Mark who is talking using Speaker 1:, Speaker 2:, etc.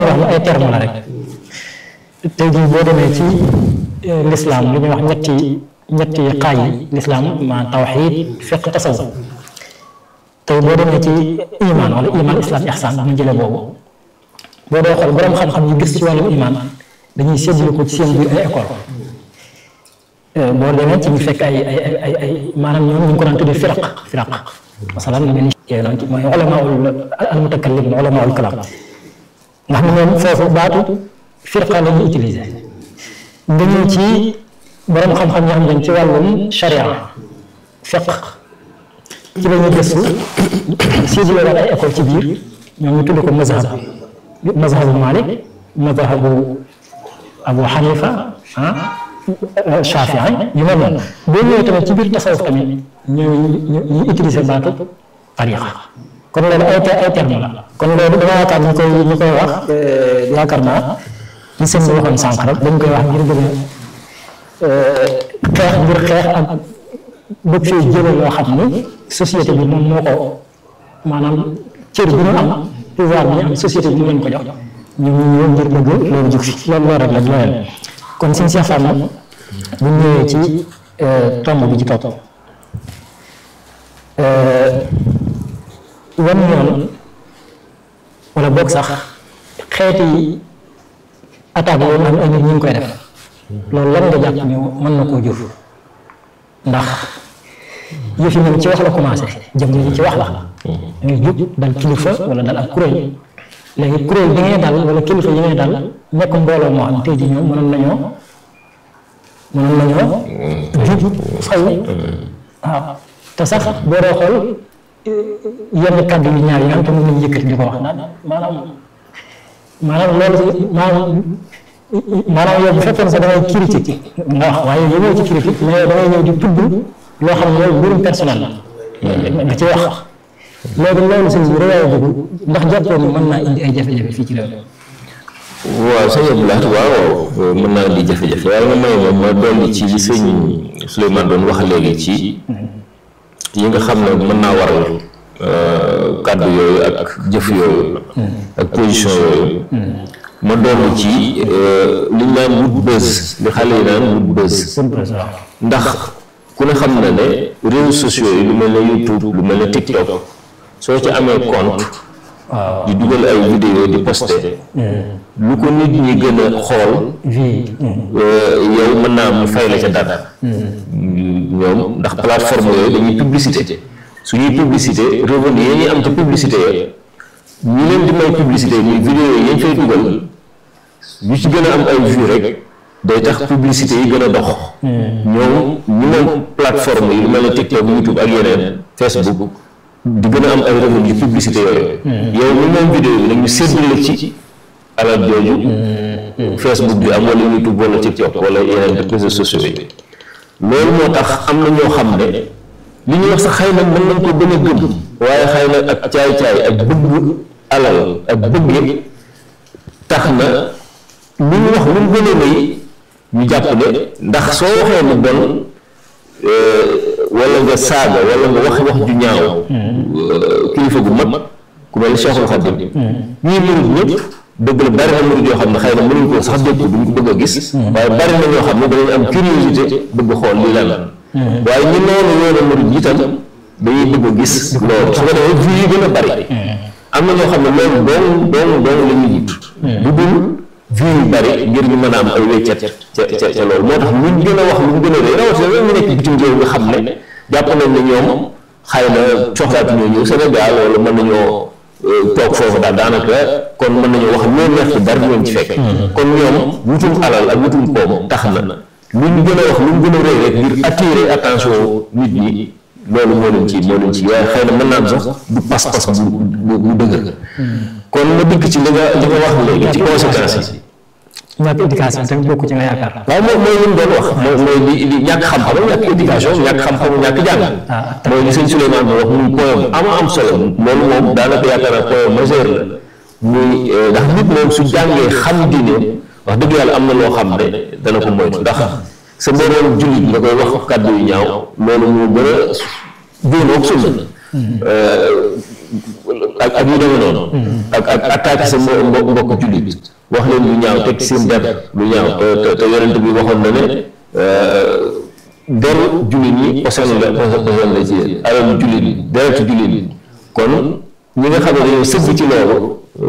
Speaker 1: wax la ay terme la rek tey jii boo demee ci lislaam li ñuy wax ñetti ñetti xaaj yi lislaam ma tawxiid fiq tasawuf tey boo demee ci iman wala iman islam ihsan ñu jëlee boobu boo dee xool borom xam-xam yi gis ci wàllum iman dañuy séddale ko ci seen biir ay école boo demee ci ñu fekk ay ay ay ay maanaam ñoom ñu ngi ko daan tuddee firaq firaq masalan lu mel ni yooyu noonu mooy ulamaul al mutakallim ulamaul kalam nga xam ne ñoom foofu baatu firqa la ñuy utiliser nga ñëw ci borom xam-xam yoo xam ne ci wàllum sharia fiq ci la ñuy gëstu séddale waat ay école ci biir ñoom ñu tudd ko mazhab mazhabu Malik mazhabu Abu Hanifa ah Shafii yu mel noonu boo ñëwee tamit ci biir tasawuf tamit ñu ñu ñu utiliser baatu tariqa kon loolu ay ay terme la kon loolu dama yaakaar ñu koy ñu koy wax yaakaar naa li sëñ bi waxoon sànq rek dañ koy wax ngir bëgg xeex ngir xeex ak bëgg fee jële loo xam ni société bi moom moo ko maanaam cër bi ñu am pouvoir bi ñu am société bi mu leen ko jox ñu ñu ñëw ngir bëgg loolu jug fi loolu loolu rek la loolu kon sëñ Cheikh Fall bu ñëwee ci tomb bi ci topp wan yoon wala boog sax xeeti attaque yooyu am ay nit ñu ngi koy def loolu lan nga jàpp ni mën na koo jur ndax yëf yi moom ci wax la commencé jëm yi ci wax la ngay jub dal kilifa wala dal ak kuréel léegi kuréel bi ngay dal wala kilifa yi ngay dal nekk mbooloo moo xam tey jii ñoom mënoon nañoo mënoon nañoo jub faw waaw te sax boo doo xool yenn kàddu yu ñaar yi nga xam te mën nañu yëkkati di ko wax naan maanaam maanaam loolu maanaam maanaam yow bu fekkoon sax da ngay critique nga wax waaye yow ñëw ci critique mais da ngay ñëw di tudd loo xam ne loolu mbirum personnel la nga ci wax léegi loolu sëñ bi réew boobu ndax jàppoo ni mën naa indi ay jafe-jafe fii ci réew
Speaker 2: waaw sëñ Abdoulaye waaw mën naa indi jafe-jafe waaye nga may moom ma dolli ci li sëñ Souleymane doon wax léegi ci yi nga xam ne mën naa waral kàddu yooyu ak jëf yooyu ak position yooyu ma dolli ci li ñu naan wut buzz li xale yi naan wut buzz ndax ku ne xam na ne réseaux sociaux yi lu mel ne YouTube lu mel ne TikTok soo ci amee compte di dugal ay vidéo di posté lu ko nit ñi gën a xool yow mën naa mu fay la ca dara ñoom ndax plateforme yooyu dañuy publicité suñuy publicité revenu yi ñuy am ca publicité yooyu ñi leen di may publicité muy vidéo yi yañ fay dugal yu ci gën a am ay vues rek day tax publicité yi gën a dox ñoom ñi moom plateforme yi lu mel ne TikTok YouTube ak yeneen Facebook di gën a am ay revenu yu publicité yooyu yow mi moom vidéo yi nag ñu séddale ci alal jooju Facebook bi am wala YouTube wala TikTok wala yeneen réseaux sociaux yi loolu moo tax am na ñoo xam ne li ñuy wax sax xëy na mën nañ ko gën a gëm waaye xëy na ak caay-caay ak bëgg alal ak bëgg tax na lu ñu wax lu mu gën a rëy ñu jàpp ne ndax soo waxee lu bon wala nga saaga wala nga wax wax ju ñaaw kilifa gu mag ku mel ni Cheikhul Khadim ñii murid ñëpp dëgg la bari na murid yoo xam ne xëy na mënuñ ko sax dégg duñ ko bëgg a gis waaye bari na ñoo xam ne danañ am curiosité bëgg xool lii lan la waaye ñi noonu yoonu murid itam dañuy bëgg a gis loolu su ko defee vues yi gën a bari am na ñoo xam ne loolu doon doon doon la ñuy wut bu dul vues yu bari ngir ñu mën a am ay weccet ca ca ca loolu moo tax luñ gën a wax lu mu gën a rëy rawatina ñu nekk bitim réew nga xam ne jàpp nañ ne ñoom xëy na soxlaatu ñoo ñëw Sénégal wala mën nañoo toog foofu daal daanaka kon mën nañoo wax loo neex ci dara du leen ci fekk kon ñoom wutum alal ak wutum koom tax na lu ñu gën a wax lu mu gën a rëy rek ngir attirer attention nit ñi loolu moo leen ci moo leen ci waaye xëy na mën naa am sax du pas-pas bu bu dëgër kon ma dikk ci li nga li nga wax léegi ci conséquences yi
Speaker 1: ñàkk éducation tamit bokku ci nga yaakaar
Speaker 2: waaw mooy mooy li mu doon wax mooy mooy li li ñàkk xam-xam ñàkk éducation ñàkk xam-xam ñàkk jàng mooy li sëñ Souleymane mo wax muy point am am solo loolu moom daanaka yaakaar naa point majeur la muy ndax nit moom su jàngee xam diine wax dëgg yàlla am na loo xam ne dana ko moytu ndax sa moroom jullit nga koy wax kàddu yu ñaaw loolu moo gën a génnoog sunna ak ak yu demee noonu ak ak attaque sa mbo mbokk jullit wax leen lu ñaaw teg seen der lu ñaaw te te yonent bi waxoon na ne deru jullit ñi posen la posen la ci yéen alal jullit ñi deretu jullit ñi kon ñi nga xam ne dañoo sëgg ci loolu